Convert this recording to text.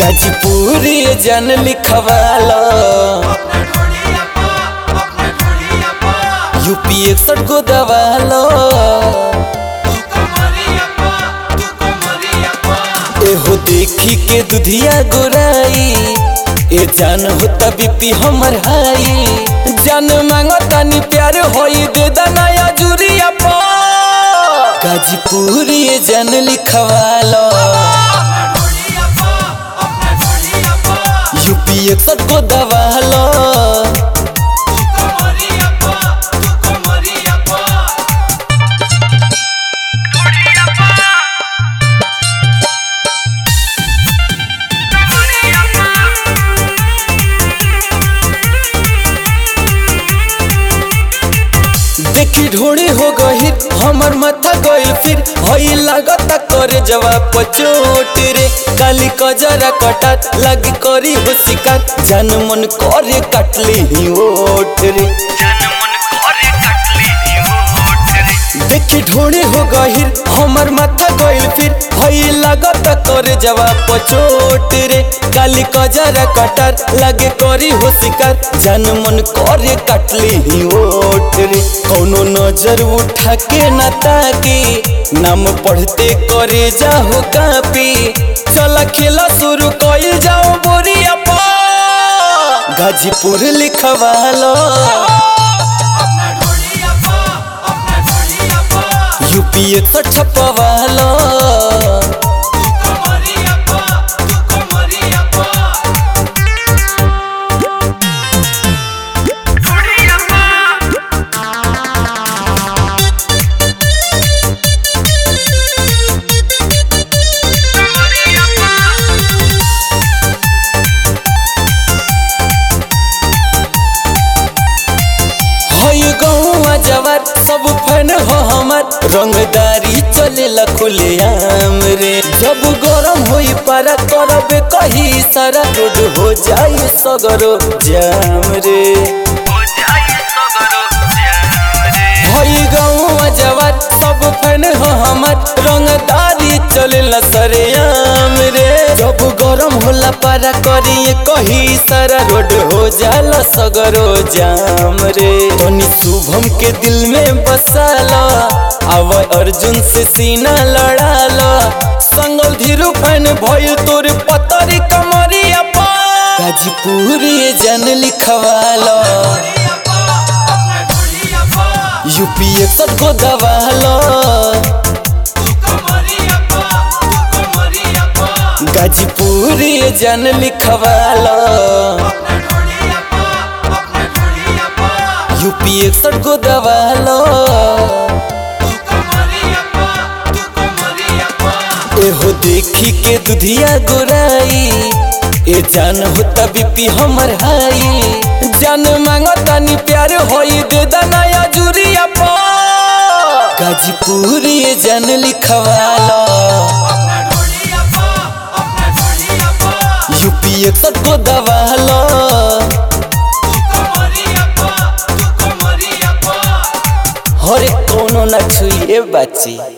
गाजीपुरी जन लिखवालो यूपी एकसठ को दवालो एहो देखी के दुधिया गोराई ए जान होता बीपी हमर हाई जान मांगो तनी प्यार होई दे दनाया जुरिया पा गाजीपुरी जन लिखवालो यूपी एकसठ को दवालो देखी ढोड़ी हो गई हमर माथा गइल फिर हई लागता करे जवाब पचोट रे काली कजरा कटात लगी करी हो शिकार जान मन करे काटली ही ओठ रे देखी ढोड़ी हो गई हमर माथा गइल फिर हई लागता करे जवाब पचोट रे काली कजरा कटार लगे करी हो शिकार जान मन करे काटली ही ओठ रे कौनो नजर उठा के न ताकी नाम पढ़ते करे जाहो कापी चला खेला शुरू कइल जाओ बोरिया पा गाजीपुर लिखवालो यूपी एकसठ छपवालो हई गौवा जवार सब फैन हो हमार रंगदारी चले खुले आम रे जब गरम होई पारा करबे कही सारा रोड हो जाए सगरो जाम रे हई गौवा जवार सब फैन हो हमार रंगदारी चले सरे आम रे जब गरम होला पारा करिए कही सारा रोड हो जाला सगरो जाम रे तनी शुभम के दिल में बसाला आव अर्जुन से सीना लड़ाला संगल धीरू फैन भइल तोर पतरी कमरिया पा गाजीपुरी जन लिखवाला यूपी एकसठ को दवालो गाजीपुरी जन लिखवालो यूपी एकसठ को दवालो एहो देखी के दुधिया गोराई ए जान होता बीपी हमर हाई जान मांगो तनी प्यार होई दे दनाया जुरिया पा गाजीपुरी जन लिखवालो यूपी एकसठ को दवालो हरे कोनो ना छुइए बाची